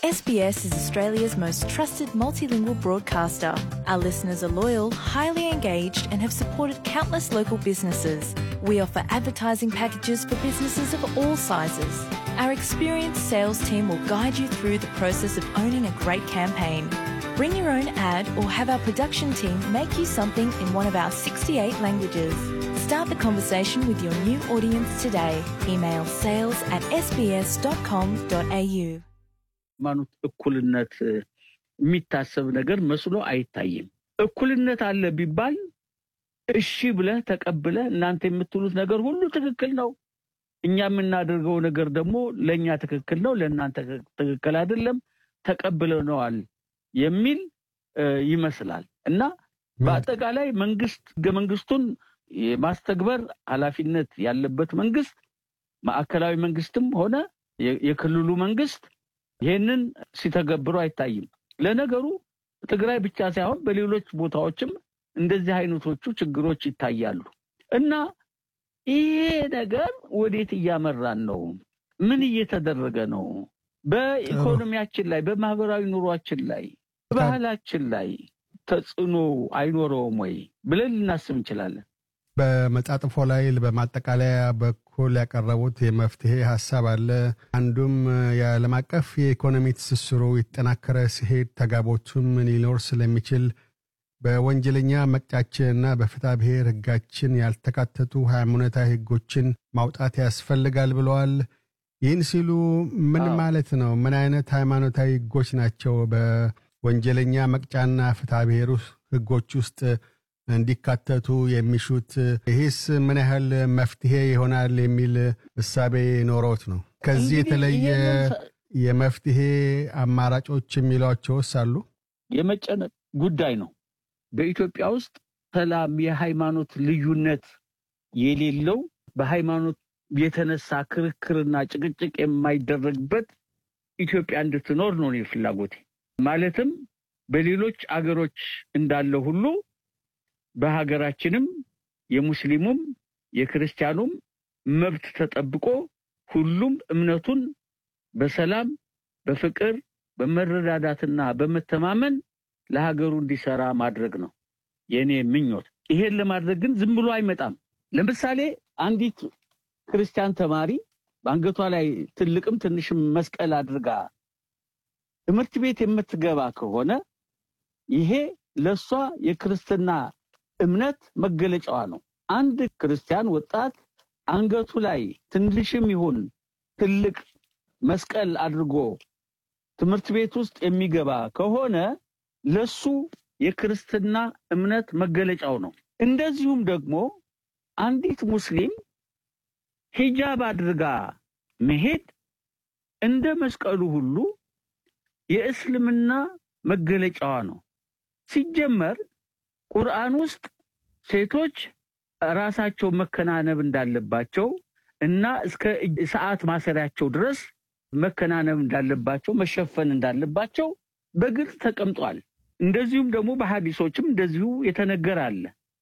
SBS is Australia's most trusted multilingual broadcaster. Our listeners are loyal, highly engaged, and have supported countless local businesses. We offer advertising packages for businesses of all sizes. Our experienced sales team will guide you through the process of owning a great campaign. Bring your own ad or have our production team make you something in one of our 68 languages. Start the conversation with your new audience today. Email sales at sbs.com.au. ሃይማኖት እኩልነት የሚታሰብ ነገር መስሎ አይታይም። እኩልነት አለ ቢባል እሺ ብለህ ተቀብለህ እናንተ የምትሉት ነገር ሁሉ ትክክል ነው፣ እኛ የምናደርገው ነገር ደግሞ ለእኛ ትክክል ነው፣ ለእናንተ ትክክል አይደለም፣ ተቀብለነዋል የሚል እ፣ ይመስላል እና በአጠቃላይ መንግስት ህገ መንግስቱን የማስተግበር ኃላፊነት ያለበት መንግስት ማዕከላዊ መንግስትም ሆነ የ- የክልሉ መንግስት ይህንን ሲተገብሩ አይታይም። ለነገሩ ትግራይ ብቻ ሳይሆን በሌሎች ቦታዎችም እንደዚህ አይነቶቹ ችግሮች ይታያሉ እና ይሄ ነገር ወዴት እያመራን ነው? ምን እየተደረገ ነው? በኢኮኖሚያችን ላይ፣ በማህበራዊ ኑሯችን ላይ፣ በባህላችን ላይ ተጽዕኖ አይኖረውም ወይ ብለን ልናስብ እንችላለን። በመጣጥፎ ላይ በማጠቃለያ በኩል ያቀረቡት የመፍትሄ ሀሳብ አለ። አንዱም የዓለም አቀፍ የኢኮኖሚ ትስስሩ የተጠናከረ ሲሄድ ተጋቦቱም ሊኖር ስለሚችል በወንጀለኛ መቅጫችንና በፍትሐ ብሔር ሕጋችን ያልተካተቱ ሃይማኖታዊ ሕጎችን ማውጣት ያስፈልጋል ብለዋል። ይህን ሲሉ ምን አዎ። ማለት ነው? ምን አይነት ሃይማኖታዊ ሕጎች ናቸው በወንጀለኛ መቅጫና ፍትሐ ብሔር ሕጎች ውስጥ እንዲካተቱ የሚሹት? ይህስ ምን ያህል መፍትሄ ይሆናል የሚል እሳቤ ኖሮት ነው? ከዚህ እንግዲህ የተለየ ይሄንን ሰ- የመፍትሄ አማራጮች የሚሏቸውስ አሉ? የመጨነቅ ጉዳይ ነው። በኢትዮጵያ ውስጥ ሰላም፣ የሃይማኖት ልዩነት የሌለው በሃይማኖት የተነሳ ክርክርና ጭቅጭቅ የማይደረግበት ኢትዮጵያ እንድትኖር ነው እኔ ፍላጎቴ። ማለትም በሌሎች አገሮች እንዳለ ሁሉ በሀገራችንም የሙስሊሙም የክርስቲያኑም መብት ተጠብቆ ሁሉም እምነቱን በሰላም በፍቅር በመረዳዳትና በመተማመን ለሀገሩ እንዲሰራ ማድረግ ነው የእኔ ምኞት። ይሄን ለማድረግ ግን ዝም ብሎ አይመጣም። ለምሳሌ አንዲት ክርስቲያን ተማሪ በአንገቷ ላይ ትልቅም ትንሽም መስቀል አድርጋ ትምህርት ቤት የምትገባ ከሆነ ይሄ ለእሷ የክርስትና እምነት መገለጫዋ ነው። አንድ ክርስቲያን ወጣት አንገቱ ላይ ትንሽም ይሁን ትልቅ መስቀል አድርጎ ትምህርት ቤት ውስጥ የሚገባ ከሆነ ለሱ የክርስትና እምነት መገለጫው ነው። እንደዚሁም ደግሞ አንዲት ሙስሊም ሂጃብ አድርጋ መሄድ እንደ መስቀሉ ሁሉ የእስልምና መገለጫዋ ነው። ሲጀመር ቁርአን ውስጥ ሴቶች ራሳቸው መከናነብ እንዳለባቸው እና እስከ እጅ- ሰዓት ማሰሪያቸው ድረስ መከናነብ እንዳለባቸው መሸፈን እንዳለባቸው በግልጽ ተቀምጧል። እንደዚሁም ደግሞ በሐዲሶችም እንደዚሁ የተነገረ አለ።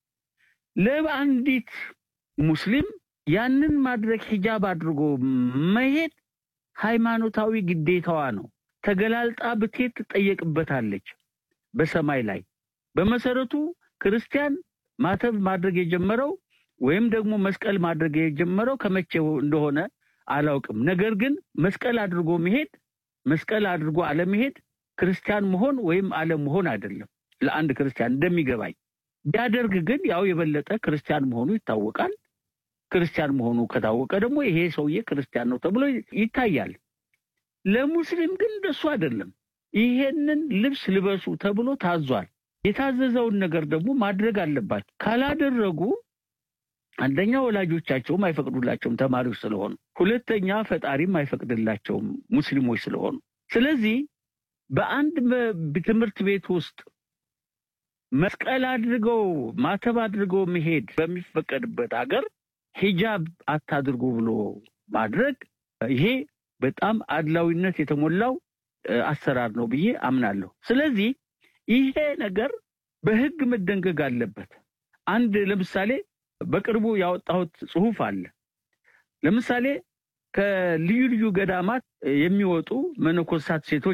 ለአንዲት ሙስሊም ያንን ማድረግ ሂጃብ አድርጎ መሄድ ሃይማኖታዊ ግዴታዋ ነው። ተገላልጣ ብትሄድ ትጠየቅበታለች በሰማይ ላይ። በመሰረቱ ክርስቲያን ማተብ ማድረግ የጀመረው ወይም ደግሞ መስቀል ማድረግ የጀመረው ከመቼ እንደሆነ አላውቅም። ነገር ግን መስቀል አድርጎ መሄድ መስቀል አድርጎ አለመሄድ ክርስቲያን መሆን ወይም አለመሆን አይደለም። ለአንድ ክርስቲያን እንደሚገባኝ ቢያደርግ ግን ያው የበለጠ ክርስቲያን መሆኑ ይታወቃል። ክርስቲያን መሆኑ ከታወቀ ደግሞ ይሄ ሰውዬ ክርስቲያን ነው ተብሎ ይታያል። ለሙስሊም ግን እንደሱ አይደለም። ይሄንን ልብስ ልበሱ ተብሎ ታዟል። የታዘዘውን ነገር ደግሞ ማድረግ አለባቸው። ካላደረጉ አንደኛ ወላጆቻቸውም አይፈቅዱላቸውም ተማሪዎች ስለሆኑ፣ ሁለተኛ ፈጣሪም አይፈቅድላቸውም ሙስሊሞች ስለሆኑ። ስለዚህ በአንድ መ- ትምህርት ቤት ውስጥ መስቀል አድርገው ማተብ አድርገው መሄድ በሚፈቀድበት ሀገር ሂጃብ አታድርጉ ብሎ ማድረግ ይሄ በጣም አድላዊነት የተሞላው እ፣ አሰራር ነው ብዬ አምናለሁ። ስለዚህ ይሄ ነገር በሕግ መደንገግ አለበት። አንድ ለምሳሌ በቅርቡ ያወጣሁት ጽሑፍ አለ። ለምሳሌ ከልዩ ልዩ ገዳማት የሚወጡ መነኮሳት ሴቶች